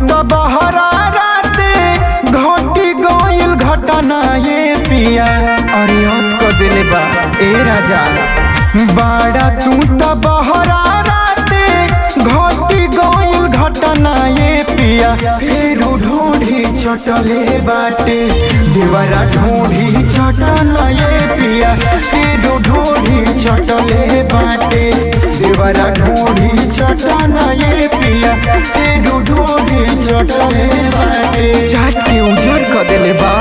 त बहरा राते घटी गइल घटना ये पिया अरे हद क देले बा ए राजा बाड़ा तू त बहरा राते घटी गइल घटना ये पिया फेरू ढूंढी चटले बाटे देवरा ढूंढी चटना ये पिया फेरू ढूंढी चटले बाटे देवरा ढूंढी चटना ये पिया फेरू ढूंढी चटले बाटे चाट के उजर क देले बा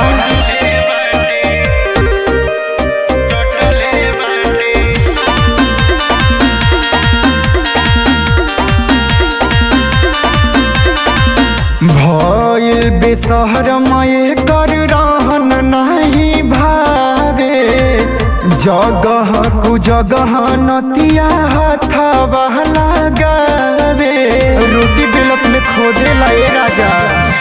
भइल बेसहर मये कर रहन नहीं भावे जगह कु जगह नतिया हथवा लगावे रोटी बेलत में खोदे लाए राजा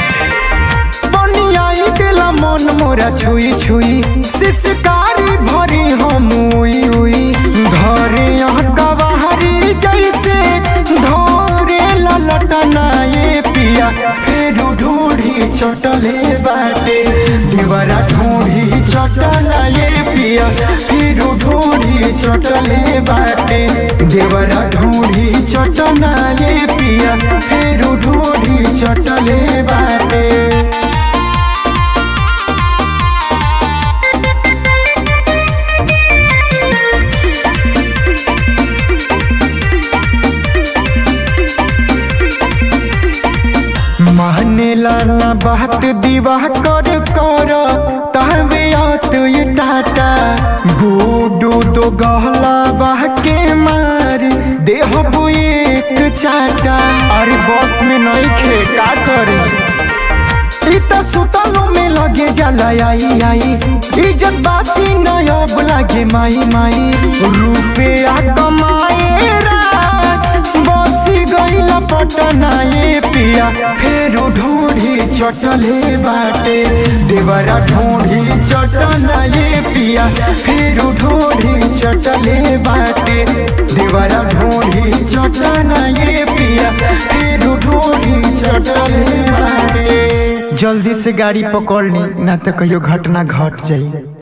बनियाई दिला मन मोरा छुई छुई सिसकारी भरी हम उई उई धरे कवाहरी जैसे धरे ललटना ये पिया फेरू ढूंढी चटले बाटे देवरा ढूंढी चटना ये पिया फेरू ढूंढी चटले बाटे देवरा ढूंढी चटना ये पिया फेरू ढूंढी चटले बाटे मानेला ना बात दीवाह कर कर तहवे आत ये टाटा गुडू तो गहला बाह के मार देह एक चाटा अरे बस में नहीं खे का करे इ त सुतलो में लगे जाला आई आई इज्जत बाची न अब लागे माई माई रुपया कमाए राज बसी गईला पटना ये पिया फेरू ढूंढी चटले बाटे देवरा ढूंढी चटना ये पिया फेरू ढूंढी चटले बाटे देवरा ढूंढी चटना ये पिया फेरू ढूंढी चटले बाटे जल्दी से गाड़ी पकड़ ली ना तो कहियो घटना घट जाई